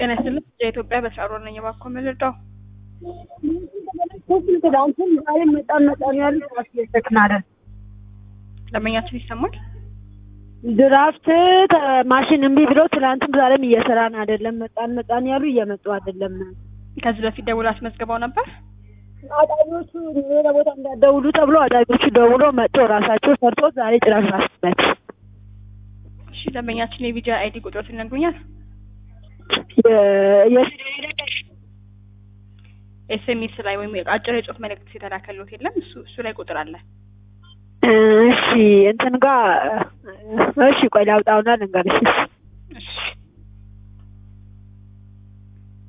ጤና ይስጥልኝ የኢትዮጵያ በስራ ነኝ። እባክዎ ምን ልርዳው? ትናንትም ዛሬ መጣን መጣን ያሉት አስደሰክን አይደል? ደንበኛችን ይሰማል? ድራፍት ማሽን እምቢ ብሎ ትናንትም ዛሬም እየሰራን አይደለም። መጣን መጣን ያሉ እየመጡ አይደለም። ከዚህ በፊት ደውሎ አስመዝግበው ነበር? አዳኞቹ ሌላ ቦታ እንዳትደውሉ ተብሎ አዳኞቹ ደውሎ መጥቶ ራሳቸው ሰርቶ ዛሬ ጭራሽ ራስበት እሺ ደንበኛችን የቪጃ አይዲ ቁጥሮት ይነግሩኛል? ኤስኤምኤስ ላይ ወይም አጭር የጽሁፍ መልእክት የተላከልዎት የለም? እሱ እሱ ላይ ቁጥር አለ። እሺ እንትን ጋር እሺ ቆይ ላውጣውና ልንገርሽ።